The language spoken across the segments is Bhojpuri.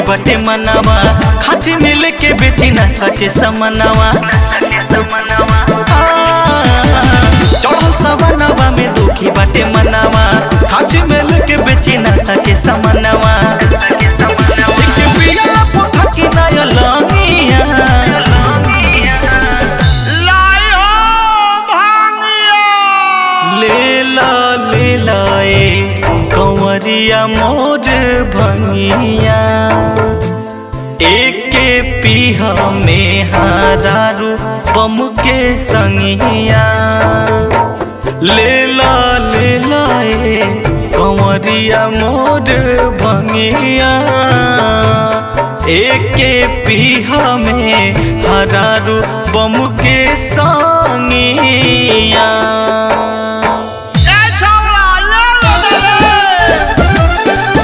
बटे मनावा खाची मिल के बेची ना सके समनावा चढ़ल सवनावा में दुखी बटे मनावा खाची मिल के बेची ना सके समनावा एक पिया पोथा की नया लंगिया लाई हो भांगिया ले ला ले लाए कंवरिया मोर भंगिया एक पीहा में हारारू बम के संगिया ले ला ले लाए कंवरिया मोर भंगिया एक पीहा में हरारू बम के संगिया ए छौरा ले ले ले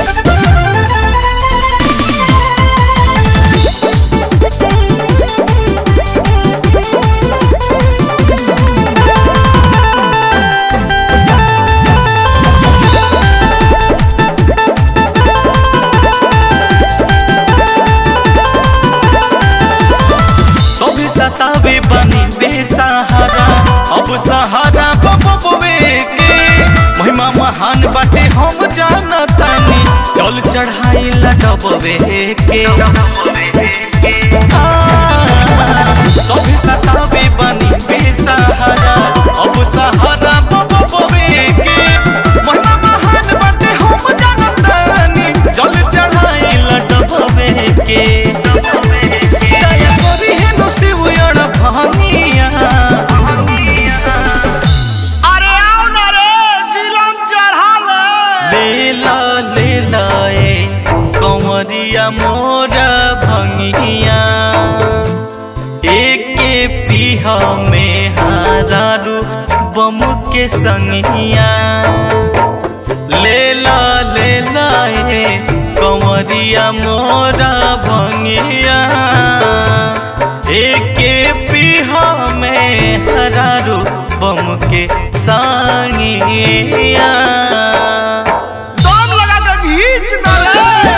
सभी सतावे बनी बेसहारा अब सहारा बबवे के महिमा महान बाटे हम जानतानी चल चढ़ाई लडबवे के आ, सभी सतावे बनी बेसहारा अब सहारा बबवे के महिमा महान बाटे हम जानतानी चल चढ़ाई लडबवे के दया करी हे नु शिवयण भानिया अरे आओ ना रे जिलम चढ़ा ले लेला लेला ए कंवरिया मोरा भंगिया एक पीहा में हारारू बम के संगिया लेला लेला ए कंवरिया मोरा भंगिया एक पीहा में हरारू बम के संगिया दम लगा के घींच ना ले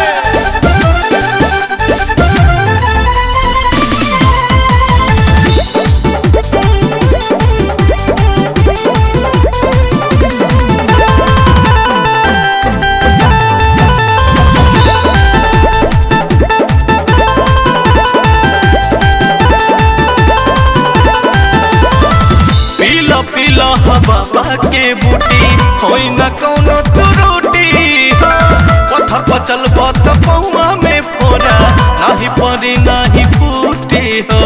पीला पीला बाबा के बूटी होई न कौनो त्रुटि पत्थर पर चल बत पौआ में फोरा नाही परी नाही फूटी हो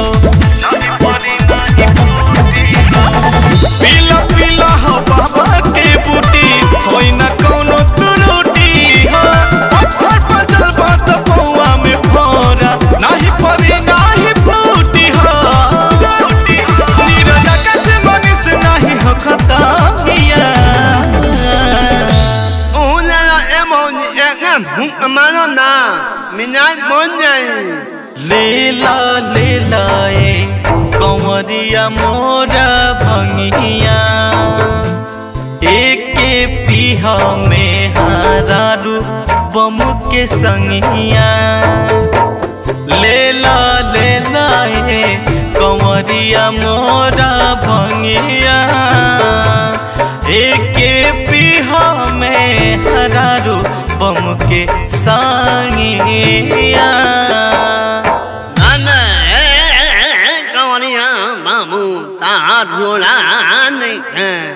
पीला पीला हो बाबा के बूटी होई न कौनो त्रुटि पत्थर पर चल बत पौआ में फोरा नाही परी नाही फूटी हो नीरजा कैसे मनीष नहीं हो खतांगिया Una la emoni egam hum amano na minaj monjai लेला लेला ए कंवरिया मोरा भंगिया एक पीहा में हारारू बम के संगिया लेला लेला ए कंवरिया मोरा भंगिया एक पीहा में हरारू बम के संगिया Ana eh kawaniya mamu ta rola ne